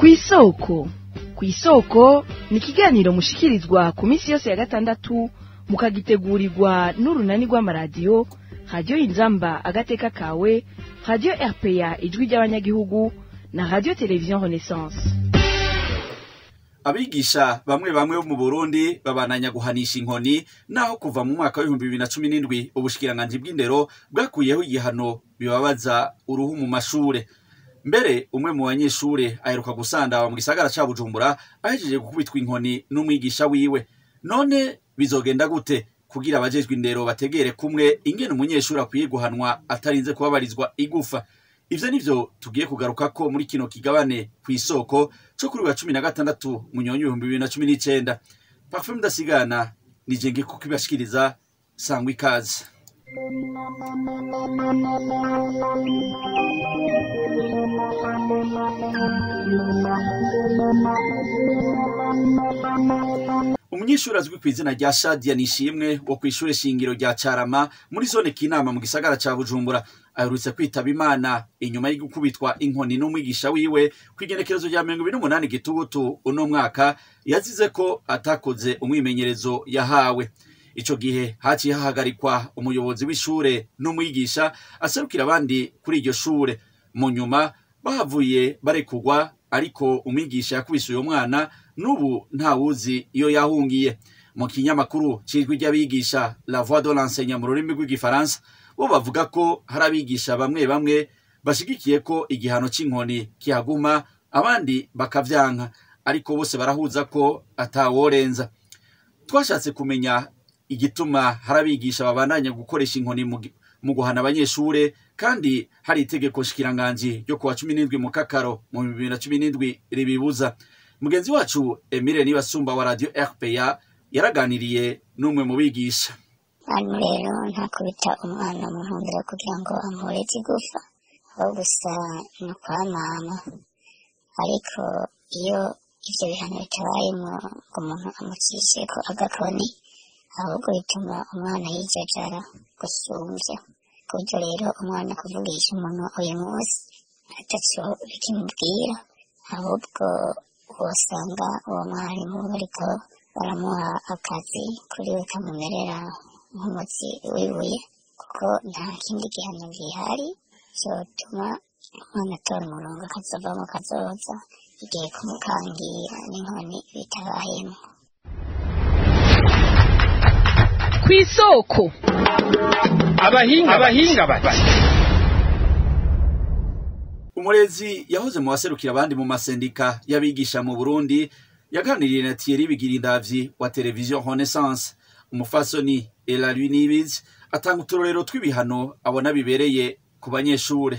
kw'isoko kw'isoko ni ikiganiro mushikirizwa ku minsi yose ya gatandatu mukagitegurirwa n'urunani rw'amaradiyo radiyo inzamba agateka kawe radiyo rpa ijwi ry'abanyagihugu na radiyo televiziyo renaissance abigisha bamwe bamwe bo mu burundi babananya guhanisha inkoni naho kuva mu mwaka w'ibihumbi bibiri na cumi n'indwi ubushikiranganji bw'indero bwakuyeho igihano bibabaza uruhu mu mashure mbere umwe mu banyeshure aheruka gusandawa mu gisagara ca bujumbura ahejeje gukubitwa inkoni n'umwigisha wiwe none bizogenda gute kugira abajejwe indero bategere kumwe ingene umunyeshuri akwiye guhanwa atarinze kubabarizwa igufa ivyo nivyo tugiye kugarukako muri kino kigabane kw'isoko co kuri wa cumi na gatandatu munyonyi ibihumbi bibiri na cumi n'icenda parfum ndasigana nije ngiye kukibashikiriza sangwa ikaze umunyeshuri azwi ku izina rya shadia nishimwe wo kw'ishure shingiro rya carama muri zone kinama mu gisagara ca bujumbura aherutse kwitaba imana inyuma yo gukubitwa inkoni n'umwigisha wiwe kw'igenekerezo rya mirongo ibiri n'umunani gitugutu uno mwaka yazize ko atakoze umwimenyerezo yahawe ico gihe haciye hahagarikwa umuyobozi w'ishure n'umwigisha aserukira abandi kuri iryo shure mu nyuma bahavuye barekurwa ariko umwigisha yakubise uyo mwana n'ubu ntawuzi iyo yahungiye mu kinyamakuru c'ijwi ry'abigisha la voix de l'enseignant mu rurimi rw'igifaransa bo bavuga ko hari abigisha bamwe bamwe bashigikiye ko igihano c'inkoni kihaguma abandi bakavyanka ariko bose barahuza ko ataworenza twashatse kumenya igituma hari abigisha babandanya gukoresha inkoni mu guhana abanyeshure kandi hari itegeko shikiranganji ryo kuwa cumi n'indwi mu kakaro mu bibiri na cumi n'indwi ribibuza mugenzi wacu emile nibasumba wa radio rpa yaraganiriye n'umwe mu bigisha hano rero ntakubita umwana mu ntumbero kugira ngo amureze igufa aho gusa ni ukwamama ariko iyo ivyo bihano bitabayemwo ngo umuntu amucisheko agakoni ahubwo bituma umwana yijajara gusumvya ku buryo rero umwana kuvugisha umuntu uyu munsi ataco bikimubwira ahubwo wosanga uwo mwarimu bariko baramuha akazi kuri we kamumerera nk'umutsi w'ibuye kuko nta kindi gihano gihari cotuma umwana atora umurongo akazovamo kazoza igihe kumukangira n'inkoni bitabayemwo kw'isoko abahinga abahinga bati umurezi yahoze mu baserukira abandi mu masendika y'abigisha mu burundi yaganiriye na thierry bigirindavyi wa televiziyo renaissance umufasoni elarui nibizi atanga uturorero tw'ibihano abona bibereye ku banyeshure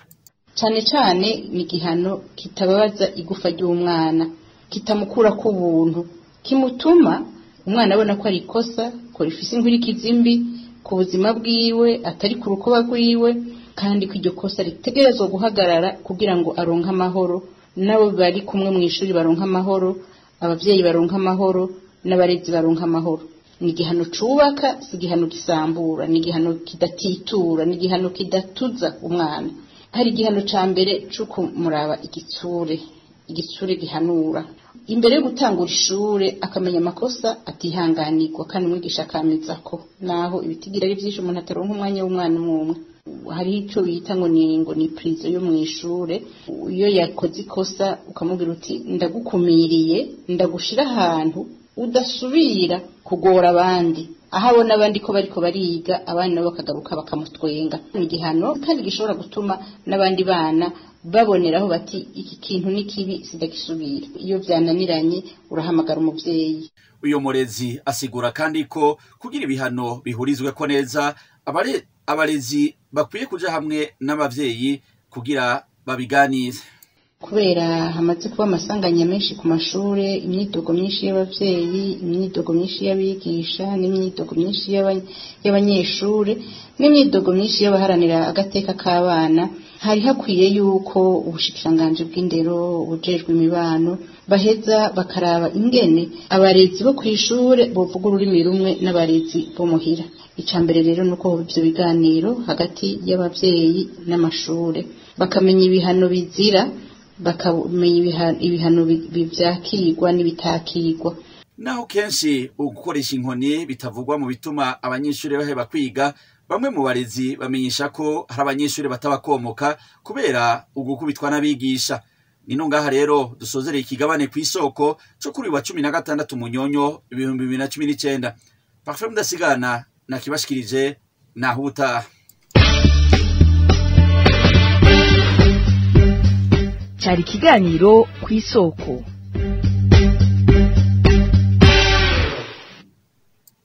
cane cane ni igihano kitababaza igufa ry'umwana kitamukura ku buntu kimutuma umwana abona ko ari ikosa ko rifise inkurikizi mbi ku buzima bwiwe atari ku rukoba rwiwe kandi ko iryo kosa ritegerezwa guhagarara kugira ngo aronke amahoro n'abo bari kumwe mu ishuri baronke amahoro abavyeyi baronke amahoro n'abarezi baronke amahoro ni igihano cubaka si igihano gisambura ni igihano kidatitura ni igihano kidatuza umwana hari igihano ca mbere co kumuraba igitsure igitsure gihanura imbere yo gutangura ishure akamenya amakosa atihanganirwa kandi umwigisha akameza ko naho ibitigira ari vyinshi umuntu ataronka umwanya w'umwana umwe hariho ico bita ngo ni ngo ni prizo yo mw'ishure iyo yakoze ikosa ukamubwira uti ndagukumiriye ndagushira ahantu udasubira kugora abandi aho abona abandi ko bariko bariga abandi nabo bakagaruka bakamutwenga ni igihano kandi gishobora gutuma n'abandi bana baboneraho bati iki kintu ni kibi sidagisubira iyo vyananiranye urahamagara umuvyeyi uyo murezi asigura kandi ko kugira ibihano bihurizweko neza abare abarezi bakwiye kuja hamwe n'abavyeyi kugira babiganize kubera hamaze kuba amasanganya menshi ku mashure imyidogo myinshi y'abavyeyi imyidogo myinshi y'abigisha n'imyidogo myinshi y'abanyeshure n'imyidogo myinshi y'abaharanira agateka k'abana hari hakwiye yuko ubushikiranganji bw'indero ubujejwe imibano baheza bakaraba ingene abarezi bo kw'ishure bovuga ururimi rumwe n'abarezi bo muhira ica mbere rero nuko ivyo biganiro hagati y'abavyeyi n'amashure bakamenya ibihano bizira bakamenya ibiha- ibihano bi- bi- vyakigwa n'ibitakigwa naho kenshi ugukoresha inkoni bitavugwa mu bituma abanyeshuri baheba kwiga bamwe mu barezi bamenyesha ko hari abanyeshuri batabakomoka kubera ugukubitwa n'abigisha nino ngaha rero dusozereye ikigabane ku isoko cyo kuri uyu wa cumi na gatandatu munyonyo ibihumbi bibiri na cumi n'icenda parfum mudasigana nakibashikirije naho ubutaha cyari ikiganiro ku isoko